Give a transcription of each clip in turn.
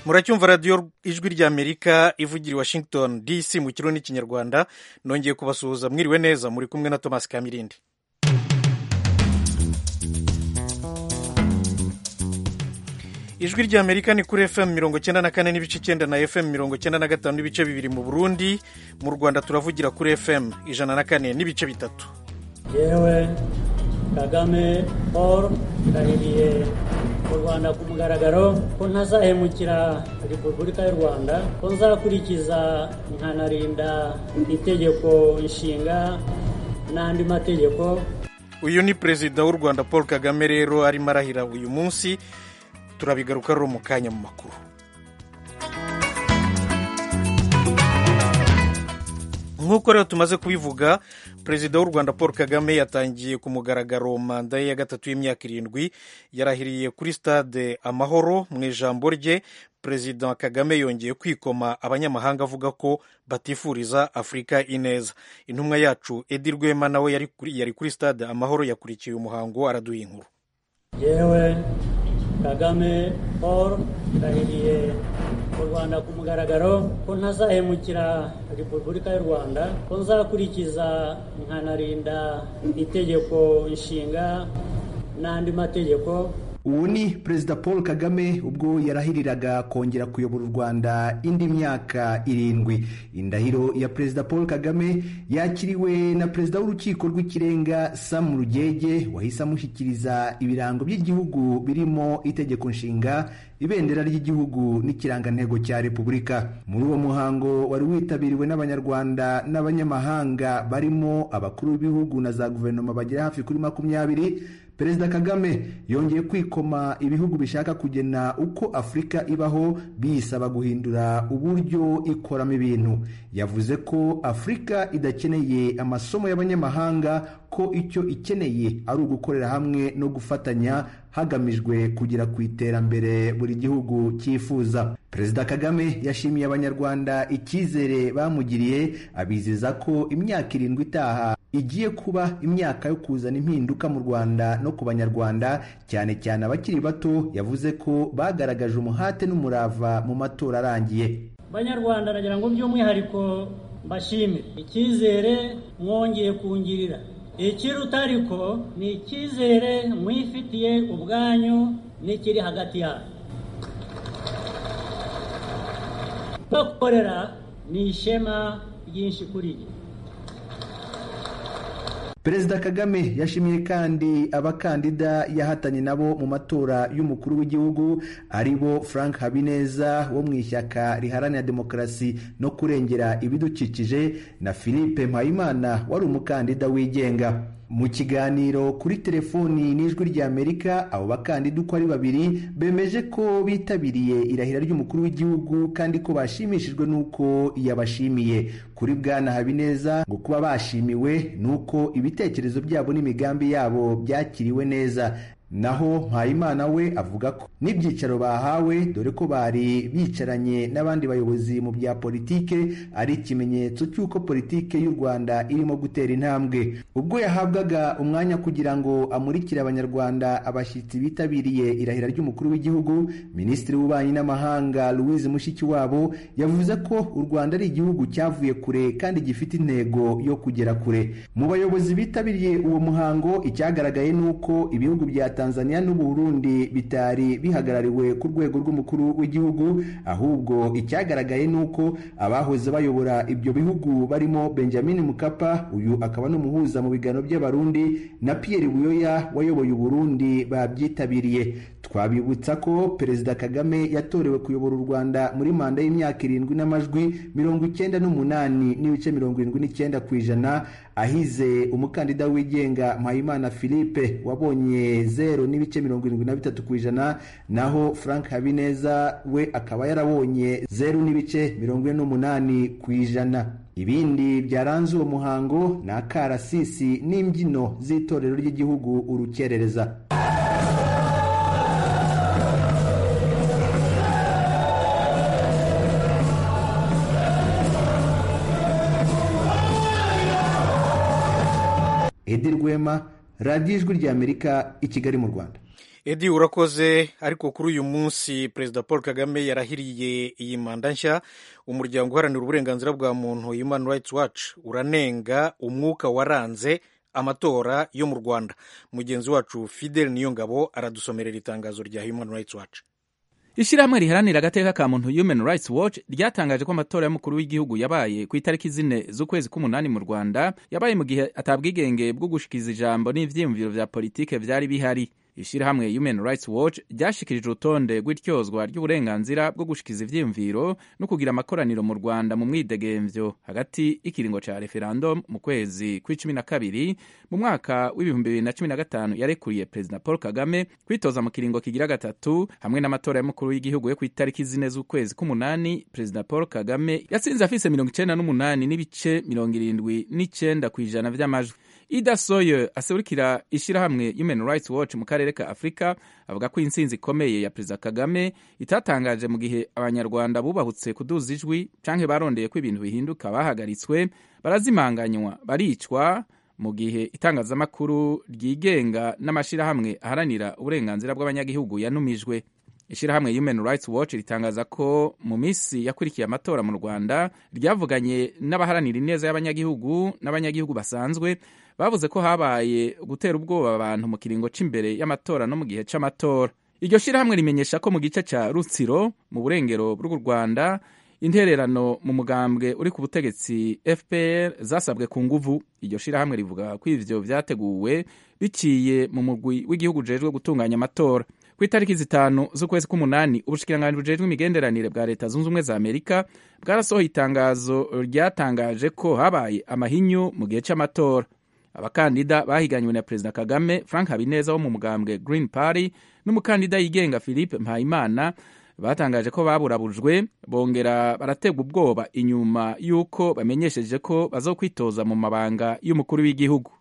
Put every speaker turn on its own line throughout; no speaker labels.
muracyumva radiyo ijwi ry'amerika ivugira i washington dc mu kirundi n'ikinyarwanda nongeye kubasuhuza mwiriwe neza muri kumwe na thomas kamirindi ijwi ry'amerika ni kuri fm mirongo cyenda na kane n'ibice icyenda na fm mirongo cyenda na gatanu n'ibice bibiri mu burundi mu rwanda turavugira kuri fm ijana na kane n'ibice bitatu
yewe kagame paul ndahiriye mu rwanda ku mugaragaro ko ntazahemukira repubulika y'u rwanda ko nzakurikiza nkanarinda itegeko nshinga n'andi mategeko
uyu ni perezida w'u rwanda paul kagame rero arimo arahira uyu munsi turabigaruka rero mu kanya mu makuru nk'uko rero tumaze kubivuga perezida w'u rwanda paul kagame yatangiye ku mugaragaro manda ye ya gatatu y'imyaka irindwi yarahiriye kuri stade amahoro mu ijambo rye perezida kagame yongeye kwikoma abanyamahanga avuga ko batifuriza afurika ineza intumwa yacu edi rwema nawe yari kuri stade amahoro yakurikiye umuhango araduha inkuru
yewe kagame paul ndahiriye mu rwanda ku mugaragaro ko ntazahemukira repubulika y'u rwanda ko nzakurikiza nkanarinda itegeko nshinga n'andi mategeko
ubu ni perezida paul kagame ubwo yarahiriraga kongera kuyobora u rwanda indi myaka irindwi indahiro ya perezida paul kagame yakiriwe na perezida w'urukiko rw'ikirenga sam rugege wahise amushyikiriza ibirango by'igihugu birimo itegeko nshinga ibendera ry'igihugu n'ikirangantego cya repubulika muri uwo muhango wari witabiriwe n'abanyarwanda n'abanyamahanga barimo abakuru b'ibihugu na za guverinoma bagera hafi kuri makumyabiri perezida kagame yongeye kwikoma ibihugu bishaka kugena uko afurika ibaho biyisaba guhindura uburyo ikoramo ibintu yavuze ko afurika idakeneye amasomo y'abanyamahanga ko icyo ikeneye ari ugukorera hamwe no gufatanya hagamijwe kugera ku iterambere buri gihugu cyifuza perezida kagame yashimiye abanyarwanda icyizere bamugiriye abizeza ko imyaka irindwi itaha igiye kuba imyaka yo kuzana impinduka mu rwanda no ku banyarwanda cyane cyane abakiri bato yavuze ko bagaragaje umuhate n'umurava mu matora arangiye
banyarwanda nagira ngo by'umwihariko mbashimire icyizere mwongeye kungirira ikiruta ariko ni icyizere mwifitiye ubwanyu n'ikiri hagati yanyu bakorera ni ishema ryinshi kuri njye
perezida kagame yashimiye kandi abakandida yahatanye nabo mu matora y'umukuru w'igihugu ari bo frank habineza wo mu ishyaka riharanira demokarasi no kurengera ibidukikije na philippe mpayimana wari umukandida wigenga mu kiganiro kuri telefoni n'ijwi ry'amerika abo bakandida uko ari babiri bemeje ko bitabiriye irahira ry'umukuru w'igihugu kandi ko bashimishijwe n'uko yabashimiye kuri bwana habineza ngo kuba bashimiwe n'uko ibitekerezo byabo n'imigambi yabo byakiriwe neza naho mpayimana we avuga ko n'ibyicaro bahawe dore ko bari bicaranye n'abandi bayobozi mu bya politike ari ikimenyetso cy'uko politike y'u rwanda irimo gutera intambwe ubwo yahabwaga umwanya kugira ngo amurikire abanyarwanda abashyitsi bitabiriye irahira ry'umukuru w'igihugu minisitiri w'ububanyi n'amahanga louise mushikiwabo yavuze ko u rwanda ari igihugu cyavuye kure kandi gifite intego yo kugera kure mu bayobozi bitabiriye uwo muhango icyagaragaye ni uko ibihugu bya tanzania n'uburundi bitari bihagarariwe ku rwego rw'umukuru w'igihugu ahubwo icyagaragaye ni uko abahoze bayobora ibyo bihugu barimo benjamin mukapa uyu akaba n'umuhuza mu biganiro by'abarundi na pierre buyoya wayoboye uburundi babyitabiriye twabibutsa ko perezida kagame yatorewe kuyobora u rwanda muri manda y'imyaka irindwi n'amajwi mirongo icyenda n'umunani n'ibice mirongo irindwi n'icyenda ku ijana ahize umukandida wigenga mpayimana philippe wabonye zero n'ibice mirongo irindwi na bitatu ku ijana naho frank habineza we akaba yarabonye zeru n'ibice mirongo ine n'umunani ku ijana ibindi byaranze uwo muhango ni akarasisi n'imbyino z'itorero ry'igihugu urukerereza edi rwema radiyo ijwi ry'amerika i kigali mu rwanda
edi urakoze ariko kuri uyu munsi perezida paul kagame yarahiriye iyi manda nshya umuryango uharanira uburenganzira bwa muntu human rights watch uranenga umwuka waranze amatora yo mu rwanda mugenzi wacu fidel niyongabo aradusomerera itangazo rya human rights watch
ishyirahamwe riharanira agateka ka muntu human rights watch ryatangaje ko amatora y'umukuru w'igihugu yabaye ku itariki zine z'ukwezi k'umunani mu rwanda yabaye mu gihe atabwigenge bwo gushikiza ijambo n'ivyiyumviro vya politike vyari bihari ishyirahamwe human rights watch ryashikirije urutonde rw'ityozwa ry'uburenganzira bwo gushikiza ivyiyumviro no kugira amakoraniro mu rwanda mu mwidegemvyo hagati y'ikiringo ca referendum mu kwezi kw'icumi na kabiri mu mwaka w'ibihumbi bibiri na cumi na gatanu yarekuriye perezida paul kagame kwitoza mu kiringo kigira gatatu hamwe n'amatora y'umukuru w'igihugu yo ku itariki zine z'ukwezi k'umunani perezida paul kagame yatsinze afise mirongo icenda n'umunani n'ibice mirongo irindwi n'icenda kw'ijana vy'amajwi ida soye aserukira ishyirahamwe human rights watch mu karere ka afurika avuga ko intsinzi ikomeye ya perezida kagame itatangaje mu gihe abanyarwanda bubahutse kuduza ijwi canke barondeye ko ibintu bihinduka bahagaritswe barazimanganywa baricwa mu gihe itangazamakuru ryigenga n'amashyirahamwe aharanira uburenganzira bw'abanyagihugu yanumijwe ishyirahamwe human rights watch ritangaza ko mu minsi yakurikiye amatora mu rwanda ryavuganye n'abaharanira ineza y'abanyagihugu n'abanyagihugu basanzwe bavuze ko habaye gutera ubwoba abantu mu kiringo cy'imbere y'amatora no mu gihe cy'amatora iryo shyirahamwe rimenyesha ko mu gice cya rutsiro mu burengero bw'u rwanda intererano mu mugambwe uri ku butegetsi fpr zasabwe ku nguvu iryo shyirahamwe rivuga ko ivyo vyateguwe biciye mu mugwi w'igihugu ujejwe gutunganya amatora ku itariki zitanu z'ukwezi k'umunani ubushikiranganji bujejwe imigenderanire bwa leta zunze ubumwe za amerika bwarasohoye itangazo ryatangaje ko habaye amahinyu mu gihe cy'amatora abakandida bahiganywe na perezida kagame frank habineza wo mu mugambwe green party n'umukandida yigenga philippe mpayimana batangaje ko baburabujwe bongera barategwa ubwoba inyuma y'uko bamenyesheje ko bazokwitoza mu mabanga y'umukuru w'igihugu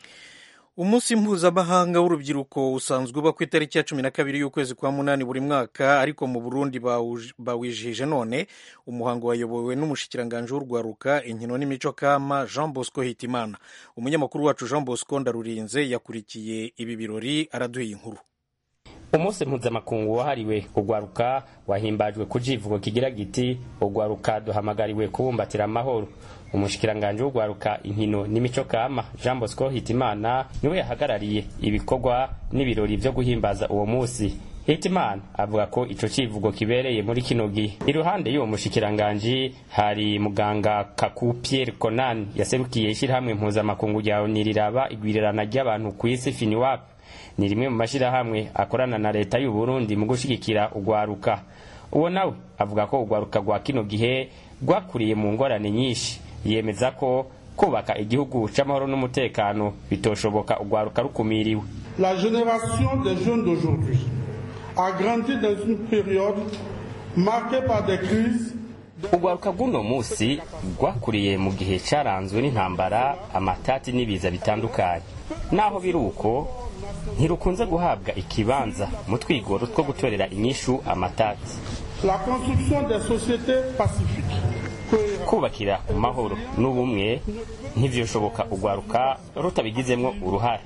umunsi mpuzamahanga w'urubyiruko usanzwe uba ku itariki ya cumi na kabiri y'ukwezi kwa munani buri mwaka ariko mu burundi bawijije none umuhango wayobowe n'umushikiranganji w'urwaruka inkino n'imico kama jean bosco hitimana umunyamakuru wacu jean bosco ndarurinze yakurikiye ibi birori araduha inkuru
umunsi mpuzamakungu wahariwe urwaruka wahimbajwe ku kivugo kigira giti urwaruka duhamagariwe kubumbatira amahoro umushikiranganji w'urwaruka inkino n'imico kama jean bosco hitimana niwe yahagarariye ibikorwa n'ibirori vyo guhimbaza uwo munsi hitimana avuga ko ico civugo kibereye muri kino gihe iruhande y'uwo mushikiranganji hari muganga kaku pierre conan yaserukiye ishirahamwe mpuzamakungu rya oni riraba igwirirana ry'abantu kw'isi finiwap ni rimwe mu mashyirahamwe akorana na leta y'u Burundi mu gushyigikira urwaruka uwo nawe avuga ko urwaruka rwa kino gihe rwakuriye mu ngorane nyinshi yemeza ko kubaka igihugu cy'amahoro n'umutekano bitoshoboka urwaruka rukumiriwe
la génération des jeunes d'aujourd'hui a grandi dans une période marquée par des crises
urwaruka rw'uno munsi rwakuriye mu gihe cyaranzwe n'intambara amatati n'ibiza bitandukanye naho biri uko ntirukunze guhabwa ikibanza mu twigoro two gutorera inyishu amatati
la construction des sociétés pacifiques
kubakira ku mahoro n'ubumwe ntivyoshoboka urwaruka rutabigizemwo uruhare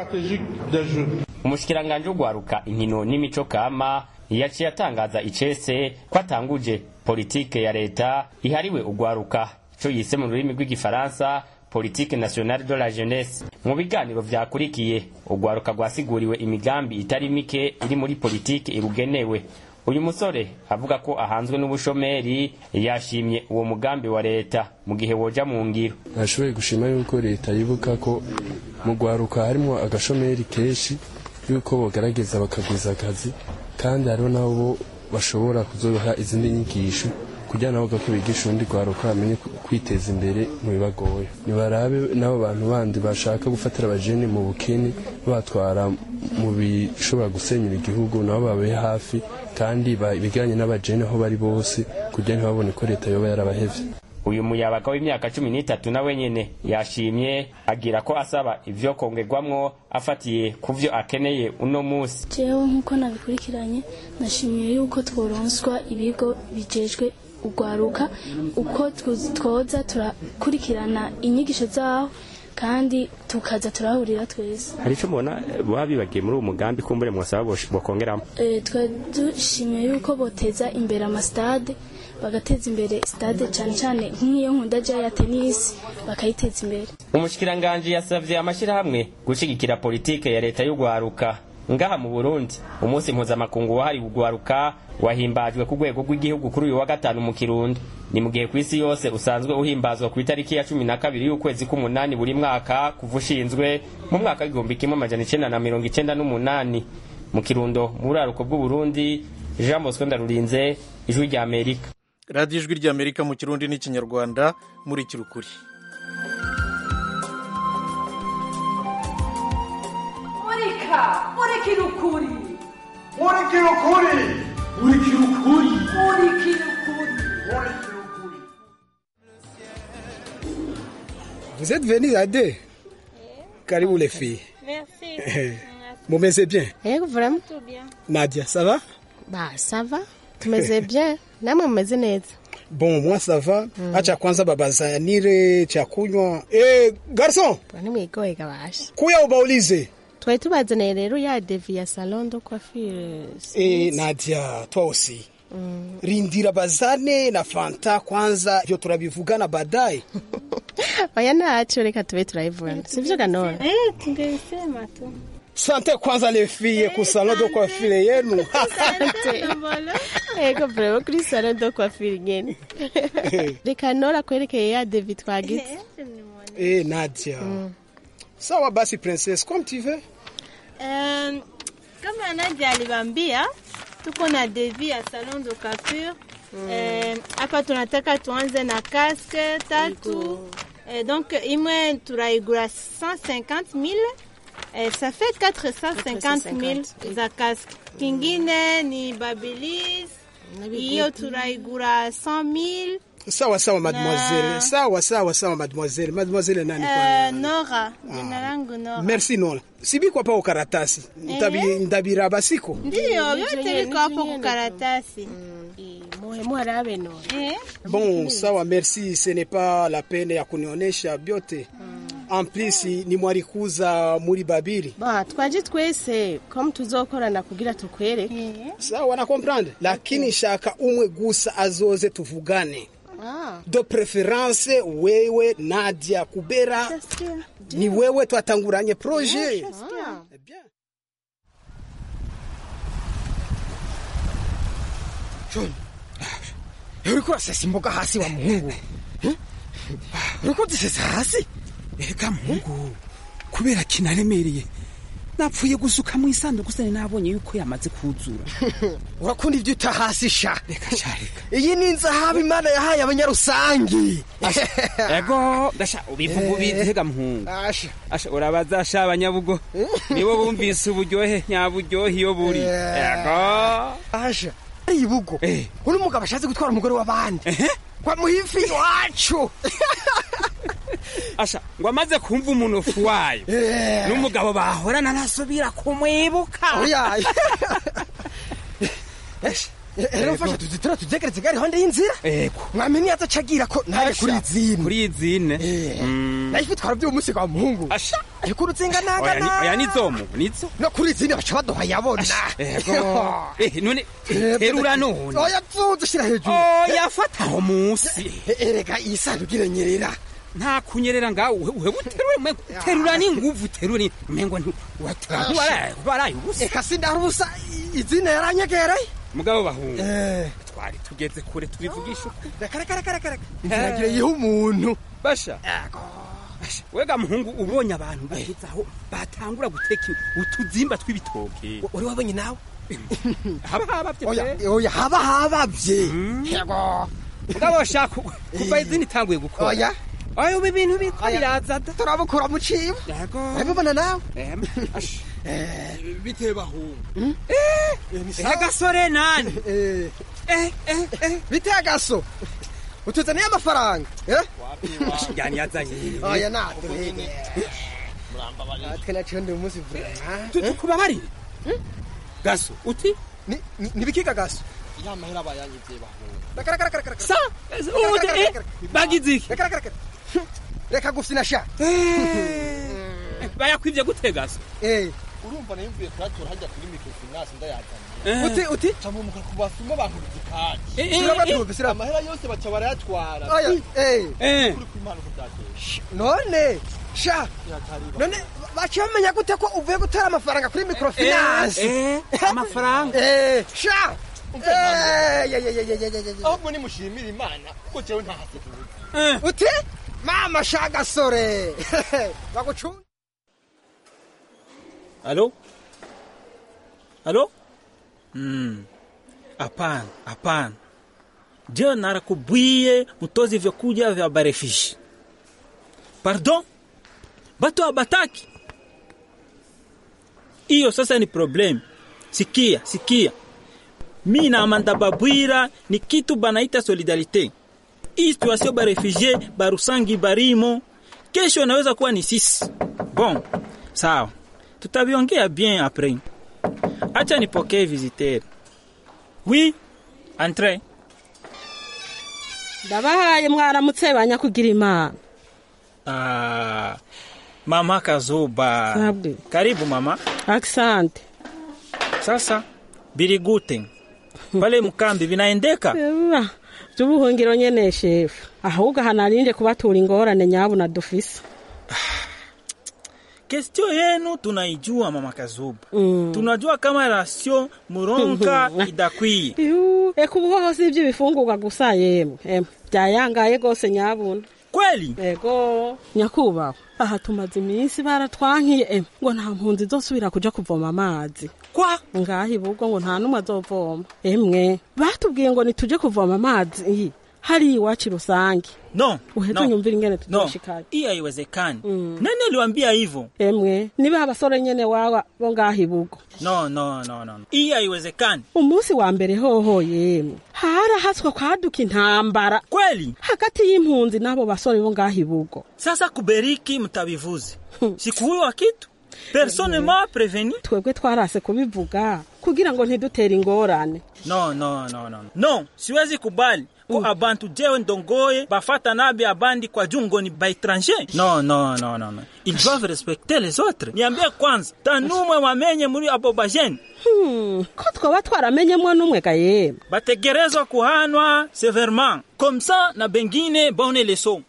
umushikiranganji w'urwaruka inkino n'imico kama yaciye atangaza icese ko atanguje politike ya leta ihariwe urwaruka ico yise mu rurimi rw'igifaransa politike nationale de la jeunesse mu biganiro vyakurikiye urwaruka rwasiguriwe imigambi itari mike iri muri politike irugenewe uyu musore avuga ko ahanzwe n'ubushomeri yashimye uwo mugambi wa leta mu gihe woja mu ngiro
nashoboye gushima yuko leta yibuka ko mu rwaruka harimo agashomeri kenshi yuko bogerageza bakagwiza akazi kandi hariho nabo bashobora kuzoha izindi nyigisho kugira nabo ko bigisha urundi rwaruka bamenye kwiteza imbere mu bibagoye nibarabe n'abo bantu bandi bashaka gufatira abajene mu bukene batwara mu bishobora gusenyura igihugu nabo babaye hafi kandi biganye n'abajene aho bari bose kugira ntibabone ko leta yoba yarabahevye
uyu muyabaga w'imyaka cumi n'itatu nawe nyene yashimye agira ko asaba ivyo kongerwamwo afatiye ku vyo akeneye uno musi
jewe nk'uko nabikurikiranye nashimiye yuko tworonswa ibigo bijejwe urwaruka uko twoza turakurikirana inyigisho zaho kandi tukaza turahurira twese
hari icyo mubona baba bibagiye muri uwo mugambi kumbure mwasaba bosh- bokongeramo
Eh, twari dushimiye yuko boteza imbere amasitade bagateza imbere sitade cyane cyane nk'iyo nkunda jya ya tenisi bakayiteza imbere
umushikiranganji yasavye amashyirahamwe gushigikira politike ya leta y'ugwaruka ngaha mu burundi umunsi mpuzamakungu wahariwe ugwaruka wahimbajwe ku rwego rw'igihugu kuri uyu wa gatanu mu kirundo ni mu gihe ku isi yose usanzwe uhimbazwa ku itariki ya cumi na kabiri y'ukwezi k'umunani buri mwaka kuva ushinzwe mu mwaka w'igihumbi kimwe amajana icenda na mirongo icenda n'umunani mu kirundo mu buraruko bw'uburundi jean bosco ndarurinze ijwi rya amerika
radiyo ijwi ry'amerika mu kirundi n'ikinyarwanda muri kirukuri
murika murikira ukuri
murikira ukuri murikira ukuri
murikira ukuri
Vous êtes venus à deux Karibu les filles.
Merci.
Mumeze bien
Eh, vraiment tout bien.
Nadia, ça va
Bah, ça va. Tumeze bien. Namwe mumeze neza.
Bon, moi ça va. Acha kwanza babazanire cha kunywa. Eh, garçon,
Bwana mwigoye gabasha.
kuya ubaulize.
Twari tubazaniye rero ya devi ya salon de coiffure.
Eh, Nadia, toi aussi. Rindira bazane na fanta kwanza, vyo turabivugana baadaye.
Oya ntaco reka tube turayivuna. Sivyo ganora?
Eh, tungeisema tu.
Sante kwanza les filles ku salon de coiffure yenu.
Ego bravo kuri salon de coiffure nyene. Reka nora kwerekeye ya devi twagize.
Eh, Nadia. Sawa basi princesse, comme tu veux.
Um, kama Nadia alibambia tuko na devi ya salon de coiffure Eh, hapa tunataka tuanze na casque tatu eh, donc imwe turaigura 150 000 eh, ça fait 450 000 za casque kingine ni babilis hiyo turaigura 100 000
Sawa sawa mademoiselle.
Na-
Sawa sawa sawa mademoiselle. Mademoiselle nani
eh,
kwanza?
Nora jina langu Nora
Merci Nora. Sibikwa pa ukaratasi. Ndabi ndabiraba siko.
ndiyo vyote viko hapo kukaratasi
Muhe muharabe nora.
eh?
Bon, sawa merci, ce n'est pas la peine ya kunionyesha byote. En plus ni mwarikuza muri babiri.
Ba, twaje twese comme tuzokorana kugira tukwereke.
Sawa na comprendre. Lakini shaka umwe gusa azoze tuvugane.
Ah.
De preference wewe Nadia Kubera ni wewe twatanguranye projet.
John, uriko urasesa imboga hasi wa muhungu Eh? uriko uzisesa hasi
Ega muhungu kubera kinaremereye napfuye gusuka mu isanduku sane nabonye yuko yamaze kuzura
urakunda ibyo uta hasi sha
reka sha reka
iyi ni inzahabu imana yahaye abanyarusangi
ego ndasha ubivuga ubitega muhungu
asha
asha urabaza sha abanyabugo nibo bumvise uburyohe nyaburyohe iyo buri ego
asha ari ibugo uri umugabo ashatse gutwara umugore w'abandi kwa muhifi iwacu
asha ngo amaze kumva umunofu wayo n'umugabo bahorana ntasubira kumwibuka
oya rero mfasha tuzitura tuzegeretse gari honde y'inzira
ego
mwamenye atacagira ko naje kuri izine
kuri izine
nayo twara by'umunsi kwa muhungu
asha
ariko urutsinga
oya ni-
nagana
oya nizomu nizo
no kuri izine baca baduha yabona
ego eh none terura none
oya tuzi shira hejuru
oya fata aho munsi
erega iyi sanduku iranyerera
nta kunyerera ngawe wewe uterure mwe terura n'inguvu terura mengo waraye waraye ubusa
eka sindari ubusa izine yaranyegereye
mugabo bahungu twari tugeze kure tubivugisha uko
reka reka reka reka reka inziragira yiha umuntu
basha Basha, wega muhungu ubonye abantu bageze aho batangura guteka utuzimba tw'ibitoke
uri wabonye nawe
haba habavye
oya
pe.
oya haba habavye yego
mugabo shaka kuva izindi itanguye gukora
oya
oya ubu ibintu biko biraza da
turabukura mu cibo
yego
urabibona nawe
bitewe bahungu eh gasore nani
eh
eh eh eh
bite agaso utuzaniye amafaranga eh
yani yazanye
oya naduhene atwe naciyo ndi umunsi vrema
kubabarire gaso uti
nibikiga gaso
ya mahera bayanyivye bahungu
reka reka reka reka
sa uje eh bagize iki
reka reka reka reka gufina sha
bayakwivye gutegasa
eh
urumva nayo mvuye kuyatora hajya kuri microfinance ndayazanye
Eh.
uti uti
camumuka ku basuma bankubita
Eh,
ikaje
eh,
Sirabatumva, siraba-
amahera yose baca barayatwara
Oya, eh.
Eh.
kuri kw'imana uko byateye
none sha none baciye bamenya gute ko uvuye gutara amafaranga kuri microfinance
Eh, eh, amafaranga
eh sha Eh, ye, ye, ye, ye, ye, ye, ye.
ahubwo nimushimira imana kuko jewe ntahase kubuza
Eh.
uti mama sha gasore bagucunga
Alo? Alo? Mm. Hapana, hapana. Je narakubwiye mutozi vyakuja vya barefishi. Pardon? Batu abataki. Iyo sasa ni problem. Sikia, sikia. Mi na Amanda Babwira ni kitu banaita solidarite. Hii situation ba refugee barusangi barimo kesho inaweza kuwa ni sisi. Bon, sawa. Tutaviongea bien après. Acha nipokee visiteur. Oui, entre.
ndabahaye mwaramutse banyakugira imana
Ah, mama Kazuba.
Sabwe.
Karibu mama.
Asante.
Sasa biri gute? Pale mkambi vinaendeka?
Ewa, by'ubuhungiro nyene shefu ahubwo hanarinje kubatura ingorane nyabuna dufise
Kestio yenu tunaijua mama Kazuba. Tunajua kama rasio muronka idakwiye.
Ihu, eka ubuhoho si iby'ibifungurwa gusa yemwe Em, byayangaye rwose nyabuna
kweli
ego nyakubahwa aha tumaze iminsi baratwankiye em, ngo nta mpunzi zosubira kuja kuvoma amazi
kwa
ngaho ibubwo ngo nta n'umwe azovoma emwe batubwiye ngo nituje kuvoma amazi iyi hari iwacu rusange
No.
uheze
no.
unyumvire ingene
No,
tuzoshikayo
hii haiwezekani. Nani aliwaambia hivyo?
emwe niba abasore nyene wawa bo ngaho ibugo
No, no, no, no. Hii haiwezekani.
umunsi wa mbere hoho yemwe harahaswe kwaduka intambara
kweli
hagati y'impunzi n'abo basore bo ngaho ibugo
Sasa kuberiki mtabivuze. Sikuwa kitu. Personne m'a prévenu.
twebwe twarase kubivuga kugira ngo ntidutere ingorane
No, no, no, no. No, siwezi kubali ko abantu jewe ndongoye bafata nabi abandi kwa jungo ni ba étranger. No, no, no, no, no. Ils doivent respecter les autres. Niambie kwanza, tanumwe wamenye muri abo bajeni.
Hmm, ko twaba twaramenyemwo n'umwe ga yemwe
Bategerezwa kuhanwa severement. Comme ça na bengine bone leso.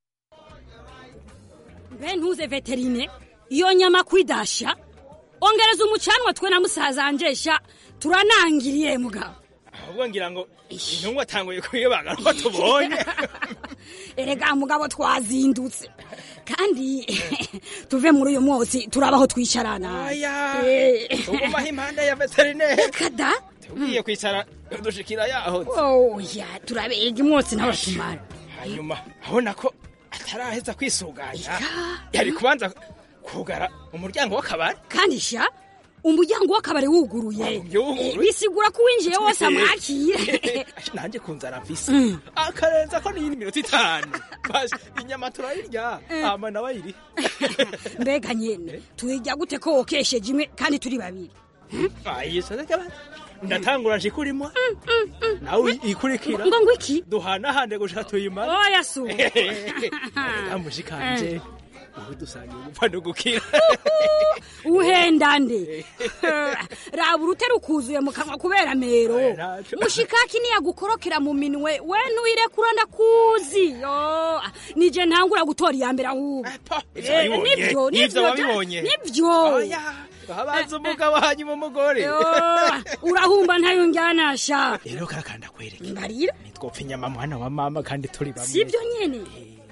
mbe ntuze veterine iyo nyama kwidasha ongereza umucanwa twe na musaza anjesha turanangiriye mugabo
ahubwo ngira ngo intumwa atanguye kuyibaga ko tubonye
erega mugabo twazindutse kandi tuve muri uyu mwotsi turabaho twicarana
Aya,
Eh.
ugumaho impande ya veterineri
kada
tugiye kwicara dushikira yaho
oya turabega imwotsi nawe tumara
hanyuma abona ko ataraheza kwisuganya yari kubanza kugara umuryango w'akabari
kandi sha umuryango w'akabari wuguruye
yuguruye.
Eh, bisigura ko uwinjiye wose amwakire
nanjye kunzara mfise akarenza ko n'iyindi minota itanu basi inyama turayirya ama nawe ayiri
mbega nyene tuyijya gute ko wokesheje imwe kandi turi babiri
ayisoze ndatangura nje kurimo nawe ikurikira
ngo ngo iki
duhanahande gushaka tuyimara
oya su
kamushikanje ubu dusangiye gupfa no gukira
uhendande raba urute rukuzuye mu kanwa kubera mero mushikaki niyagukorokera mu minwe we ntuyirekura ndakuzi Yo, nije ntangura gutora iya mbere ahubwo
Ivyo
Eh,
wabibonye?
nivyo
Ivyo
nivyo
wabibonye?
nivyo
Oya, habanza umugabo hanyuma umugore
Yo, urahumba ntayo njyanasha
rero karakanda kwereke
mbarira
nitwopfa inyama mwana wa mama kandi turi bamwe
sibyo nyene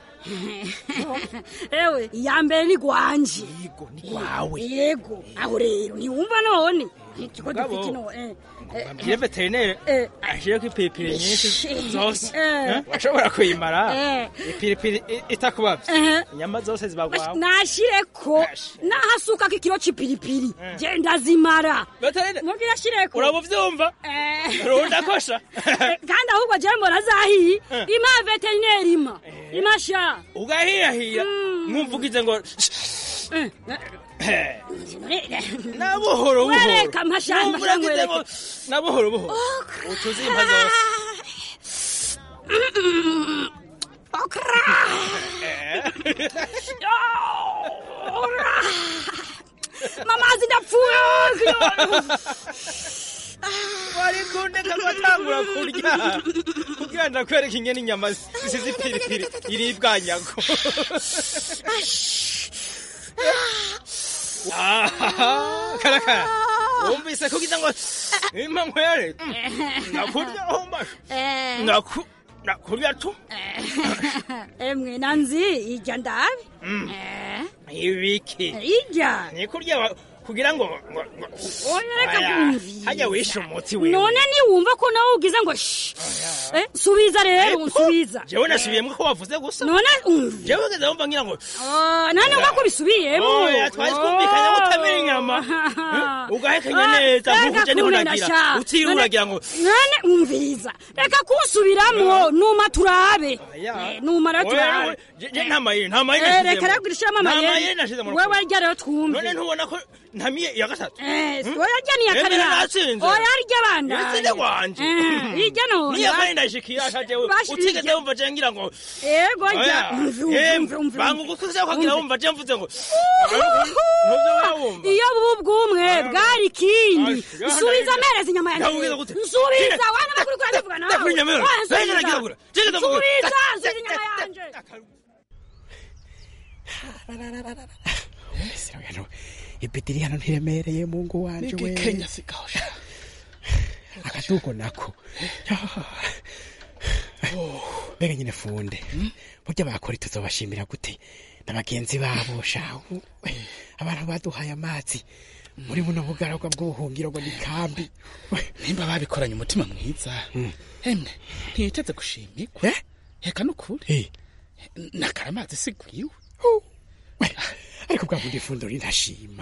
ewe iya mbere ni gwanje
wawe
yego aho rero ntiwumva none ikiko
Mugabo,
dufite ino eh, eh,
bambwire veterineri ashireko ipiripiri nyinshi zose
Eh.
Eh, washobora kuyimara
Eh.
ipiripiri i- itakubavye
Eh.
inyama zose zibagwawe
nashireko nahasukako ikiro c'ipiripiri genda zimara
Veterineri,
mubwira shireko
uraba uvyumva runda kosha
kandi ahubwo je mbona zahiye ima veterineri ima imasha
ugahirahira mwumvugize ngo na buhoro buhoro
wereka mpashanga
Mwumvugize ngo na buhoro buhoro utuzimpa zose
mamazi ndapfuye
wari kundeka ngatangura kurya kugira ndakwereka ingene inyama zisize ipiripiri iribwa nyago Ah, karakara wumvise kugira ngo impamvu yare nakurya hombasha naku nakurya tu
emwe nanzi ijya ndabi
Mm.
Eh,
ibiki
ijya
ni kurya wa- kugira ngo ngo- ngo-
Oya, reka
Aya,
kumviriza.
hajya wishe umuti wewe
none niwumva ko nawe ugize ngo shh Eh, subiza rero nsubiza
jewe nasubiyemo ko wavuze gusa
none umva
jewe ngeze wumva ngira ngo
Ah, nane umva ko bisubiyemo
Oya, twari twumvikanye ko utamira inyama ugahekenya neza nk'uko uje niho nagira utiriwe uragira ngo
nane umviriza reka kunsubiramo numa turabe
Aya.
Eh, numa rero
Oya,
turabe
we- je- je nta mayeri nta mayeri
Eh,
nashizemo.
reka rero gushiramo
Nta
amayeri
mayeri nashize mu
wewe
rukundo.
rya rero twumve
none ntubona ko ntamiye iya gatatu
Eh,
Hmm?
oya rya niya kane
Emera
na-
natsinze.
oya rya banda
Yatsinze wanje
ijya none
niya kane ndayishikiye asha jewe
Bashi-
utigeze wumva je ngira ngo
ego jya
Oya,
umve
em,
umve umve
banga ugukuze ukagira wumva je mvuze ngo
iyo bubu bw'umwe bwari ikindi
Ay,
subiza amereza inyama yanjye
Ndakubwira gute?
subiza wana makuru kuri ndavuga nawe
Ndakubwira inyama yanjye.
Oya,
Ndakubwira
subiza.
ndakubwira. Jege ndakubwira.
subiza subiza inyama yanjye
ipitiri hano ntiremereye mungu wanje we
Kenya sikosha.
akadugo nako mbega nyine funde burya bakora tuzobashimira gute na bagenzi babo shahu abantu baduhaye amazi muri buno bugaragwa bw'ubuhungiro ngo ni kambi
nimba babikoranye umutima mwiza emwe ntiyiteze gushimirwa reka nukuri nakara amazi sigwiwe
ariko bwa bundi fundo rinashima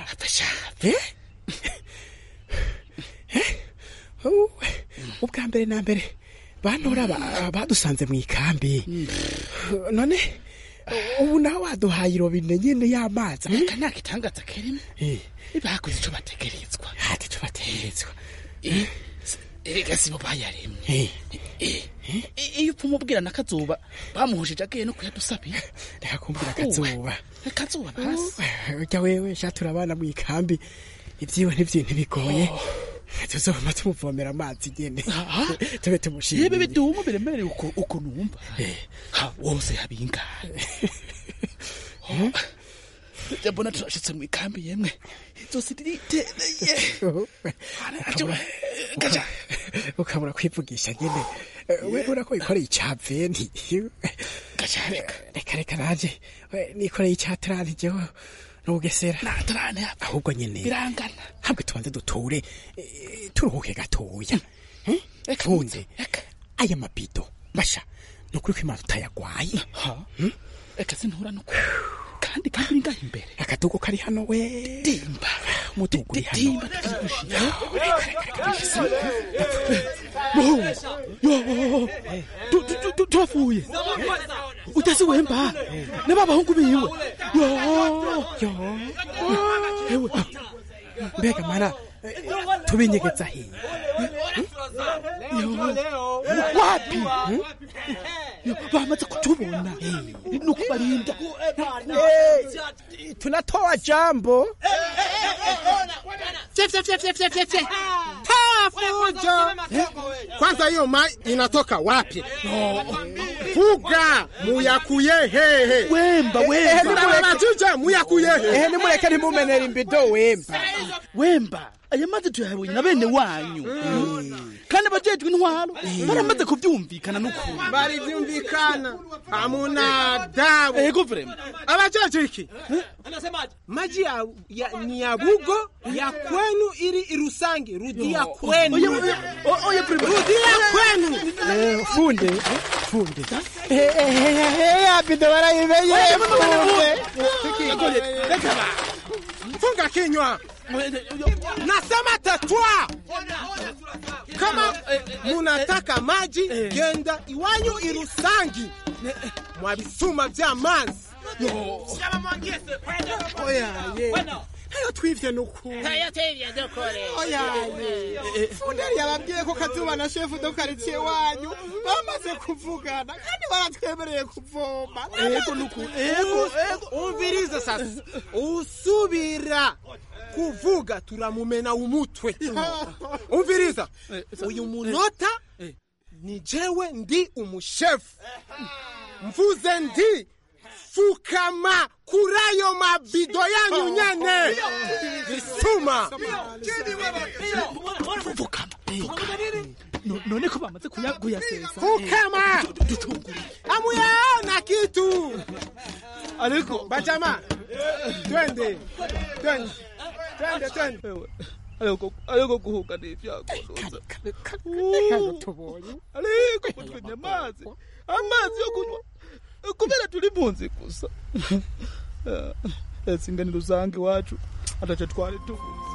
ubwa mbere na mbere bantora ba- badusanze mu ikambi none ubu nawe waduhaye irobine nyene y'amazi
reka nta gitangaza kirimo bakoze ico bategerezwa
hati ico bategerezwa
erega sibo bayaremye I- iyo upfa umubwira nakazuba bamuhujije agiye no kuyadusabira
reka kumbwira akazuba
akazuba basi
urya wewe shatura abana mu ikambi ibyiwe ntivyo ntibigoye tuzoma tumuvomera amazi nyene tube
yebe
tumushimire
bidumu biremereye uko uko numva ha wose habingana mbona turashitse mu ikambi yemwe izosi riritereye gaca
ukabura kwivugisha nyene we ubona ko wikoreye icaventi reka reka nanje we, nikoreye icatarani jewe n'ubugesera
natarane
ahubwo nyene
birangana
hamwe tubanze duture eh, turuhuke gatoya funze aya mabido basha ni ukuri ko imana tutayagwaye Hmm?
reka sintura nuko kandi kandi uri ngaho imbere
akadugo kari hano we
dimba
umudugo uri hano
dimba tukigushira turafuye utasi wemba ne babahungu biwe yo
ewe mbega mana eh, tubinyegeza hiye
wapi Yo, bamaze kutubona nuko barinda
tunatoa jambo
Tafujo. Kwanza hiyo mai inatoka wapi? Fuga muyakuye hehe.
Wemba
Ehe, nimureke muyakuye hehe.
ehe nimureke ntimumenera imbido wemba
wemba aya mazi tuyahabonye na bene wanyu kandi abajejwe intwaro baramaze kuvyumvikana n'ukuri
Balivyumvikana. Hamuna dabu.
ego vrema
Abachacho hiki. Maji ya, ya, ni ya bugo ya kwenu ili irusange. Rudia kwenu.
Oya, oya, o- oya, prima.
Rudia kwenu.
Eh, funde funde Eh, eh, eh, eh, ya bido barayimenye funde
Funga kinywa. Nasema tetwa. Kama munataka maji genda iwanyu irusangi mwabisuma vya manzi. Oya, ye. ayo twivye nukuri
ayo twivye dukore
oyaye funderi yababwiye ko kazuba na shefu do karitsiye wanyu bamaze kuvugana kandi baratwemereye kuvoma
ego nukuri ego ego
umvirize sasa usubira kuvuga turamumena umutwe umviriza uyu munota ni jewe ndi umushefu mvuze ndi fukama kuri ayo mabido yanyu nyene bisuma
fukama none ko bamaze kuyasesa
fukama amuyaona kitu
ariko
bajama twende twende twende twende
ariko guhuga ni ibyagoza ariko mutwenye amazi amazi yo kunywa kubera turi munsi gusa singanira usanga iwacu ataco twari tubuze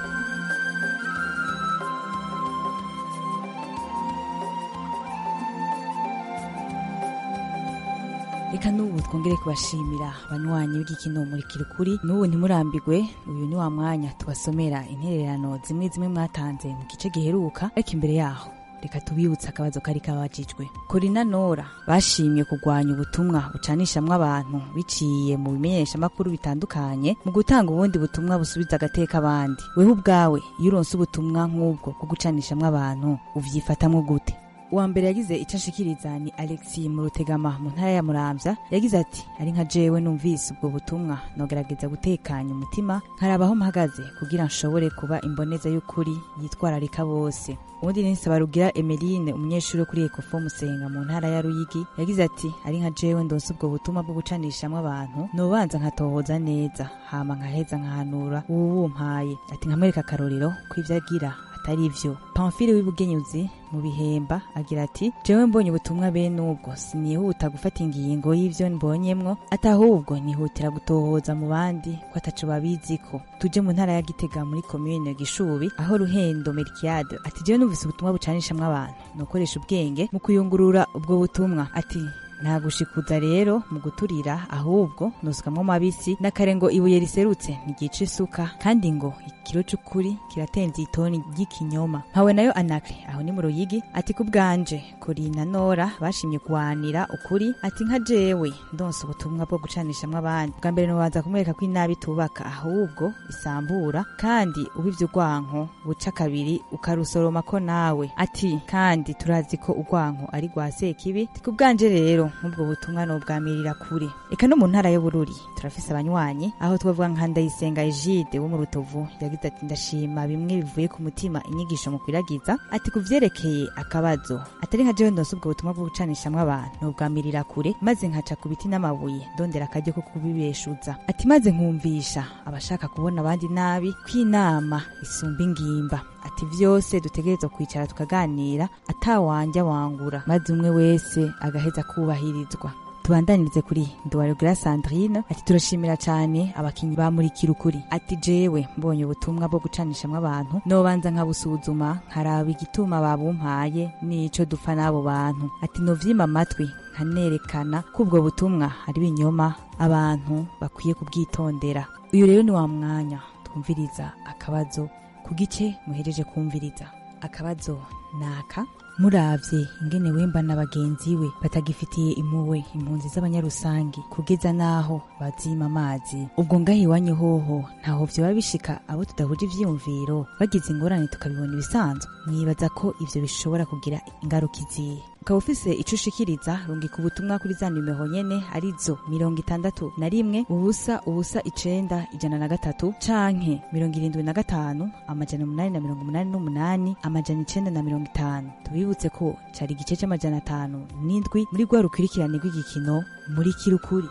reka n'ubu twongere kubashimira abanywanyi b'igikino murikira ukuri n'ubu ntimurambigwe uyu ni wa mwanya tubasomera intererano zimwe zimwe mwatanze mu gice giheruka ariko imbere yaho reka tubibutse akabazo kari kabajijwe korina nora bashimye kurwanya ubutumwa bucanishamwo abantu biciye mu bimenyeshamakuru bitandukanye mu gutanga ubundi butumwa busubiza agateka abandi wewe ubwawe iyo uronse ubutumwa nk'ubwo bwo gucanishamwo abantu uvyifatamwo gute uwa mbere yagize icyo ashikiriza ni alexi mu rutegama mu ntara ya muramvya yagize ati ari nka jewe numvise ubwo butumwa nogerageza gutekanya umutima nkaraba aho mpagaze kugira nshobore kuba imboneza y'ukuri yitwararika bose ubundi ni Nsabarugira Emeline umunyeshuri wo kuri Ecofo Musenga mu ntara ya Ruyigi yagize ati ari nka jewe ndonse ubwo butumwa bwo gucanishamwo abantu nobanza nkatohoza neza hama nkaheza nkahanura ubu wumpaye ati nkamwereka akarorero ko ivyo agira atari ivyo pamfile w'ibugenyuzi mu bihemba agira ati jewe mbonye ubutumwa bene ubwo sinihuta gufata ingingo y'ivyo mbonyemwo atahubwo nihutira gutohoza mu bandi ko ataco babiziko tuje mu ntara ya gitega muri komine gishubi aho ruhendo merkiade ati jewe numvise ubutumwa bucanishamwo abantu nokoresha ubwenge mu kuyungurura ubwo butumwa ati nta gushikuza rero mu guturira ahubwo nusukamwo mabisi n'akare ngo ibuye riserutse ntigica isuka kandi ngo ikiro c'ukuri kiratenze itoni ry'ikinyoma mpawe nayo anakre aho ni mu ruyigi ati ku bwanje korina nora bashimye kuwanira ukuri ati nka jewe ndonse ubutumwa bwo gucanishamwo abandi bwa mbere nobanza kumwereka ko inabi tubaka ahubwo isambura kandi ubivye urwanko buca kabiri ukarusoroma ko nawe ati kandi turazi ko urwanko ari rwa sekibi ati ku bwanje rero nk'ubwo butumwa nobwamirira kure eka no mu ntara y'ubururi turafise abanywanyi aho twavuga nka ndayisenga egide wo mu rutovu yagize ati ndashima bimwe bivuye ku mutima inyigisho mu kwiragiza ati ku vyerekeye akabazo atari nka jewe ndonse ubwo butumwa bwo gucanishamwo abantu nobwamirira kure maze nkaca ku biti n'amabuye ndondera akaryo ko kubibeshuza ati maze nkumvisha abashaka kubona abandi nabi ko inama isumba ingimba ati vyose dutegerezwa kwicara tukaganira atawanja wangura maze umwe wese agaheza kubahirizwa tubandanirize kuri nduwarugira sandrine ati turashimira cyane abakinyi bamurikira ukuri ati jewe mbonye ubutumwa bwo gucanishamwo abantu nobanza nkabusuzuma nkaraba igituma babumpaye n'ico dupfa n'abo bantu ati novyima amatwi nkanerekana ko ubwo butumwa ari binyoma abantu bakwiye kubwitondera uyu rero ni wa mwanya twumviriza akabazo ku gice muhereje kumviriza akabazo naka muravye ingene wemba na bagenzi we batagifitiye impuwe impunzi z'abanyarusangi kugeza naho bazima amazi ubwo ngaho iwanyu hoho ntaho vyoba bishika abo tudahuje ivyiyumviro bagize ingorane tukabibona ibisanzwe mwibaza ko ivyo bishobora kugira ingaruka izihe ukaba ufise ico ushikiriza rungika ubutumwa kuri za nimero nyene arizo mirongo itandatu na rimwe ubusa ubusa icenda ijana na gatatu canke mirongo irindwi na gatanu amajana umunani na mirongo umunani n'umunani amajana icenda na mirongo itanu tubibutse ko cari igice c'amajana atanu n'indwi muri rwa rukurikirane rw'igikino muri kirukuri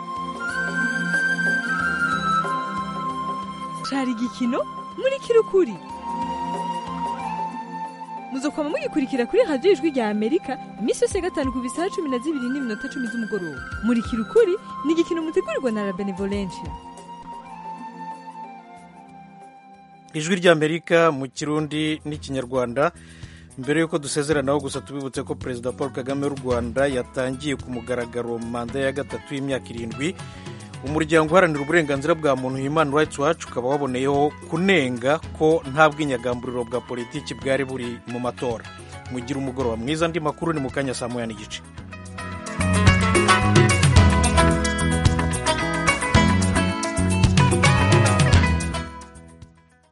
cari igikino muri kirukuri muzokwama mugikurikira kuri radiyo ijwi rya amerika iminsi yose ya gatanu ku bisaha cumi na zibiri n'iminota cumi z'umugoroba muri kirukuri ni igikino mutegurirwa na la benevolencia
ijwi ry'amerika mu kirundi n'ikinyarwanda mbere y'uko dusezeranaho gusa tubibutse ko perezida paul kagame w'u rwanda yatangiye ku mugaragaro manda ya gatatu y'imyaka irindwi umuryango uharanira uburenganzira bwa muntu human rights watch ukaba waboneyeho kunenga ko nta bwinyagamburiro bwa politiki bwari buri mu matora mugira umugoroba mwiza andi makuru ni mu kanya saa moya n'igice